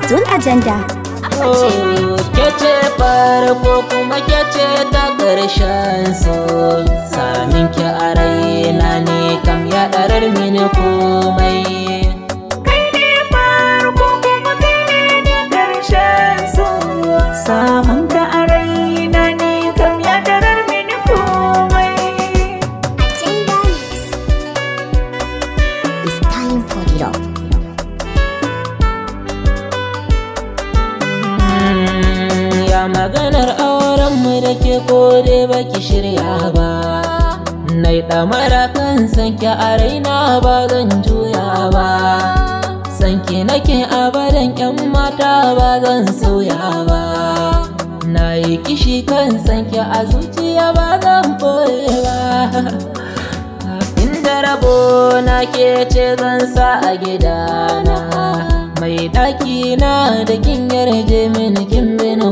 Abdul Ajanda. Kece farko kuma kece ta ƙarshen so Samin ki a raina ne kam ya ɗarar mini komai Kai ne farko kuma kai ne da ƙarshen so Samun ka a raina ne kam ya darar mini komai Agenda Mix. It's time for the love. Mm, Ya maganar aurenmu da ke kore baki shirya ba Nai ɗamara kan sanki a raina ba zan juya ba Sanki nake abadan ƴan mata ba zan sauya ba Na yi kishi kan sanki a zuciya ba zan ɓoye ba Inda rabo na ke ce zan sa a gidana Mai ɗaki na da kin yarje mini kin mini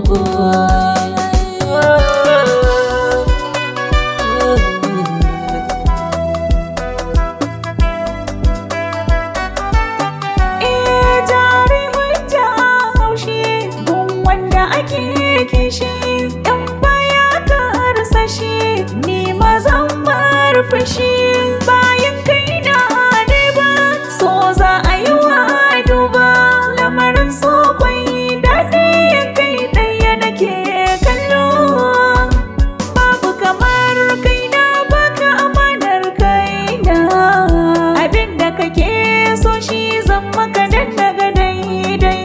Eh jari hujja haushi gun wanda ake kishi in baya ka rasa shi ni ma zan bar fushi bayan kai na ne ba so za a yi wa duba lamarin so kwai daɗi kai ɗaya nake kallo babu kamar kaina baka amanar kaina abinda kake so shi zan maka dan daga daidai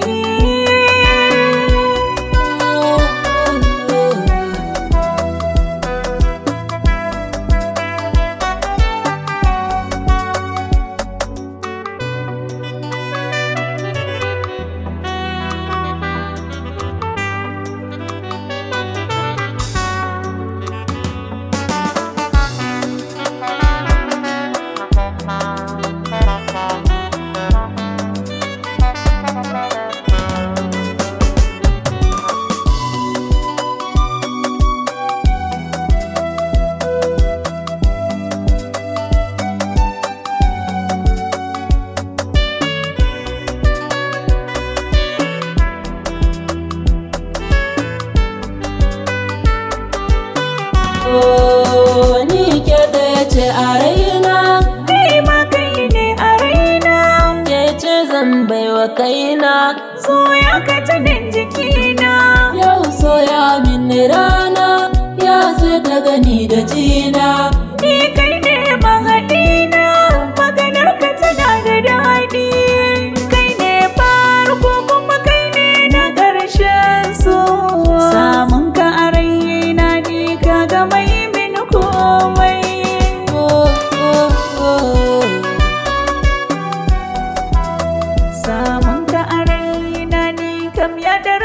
Oh, ni ke ɗaya ce a raina kai ma kai ne a raina Ke ce zan baiwa kaina so ya ka jinin jikina Yau soya min rana ya sai ta gani da jina ni kai ne mahaɗina maganar ka tana da daɗi kai ne farko kuma kai ne na ƙarshen so samun ka a raina ni ka ga mai mini komai oh, oh, oh. samun ka a raina ni kam ya da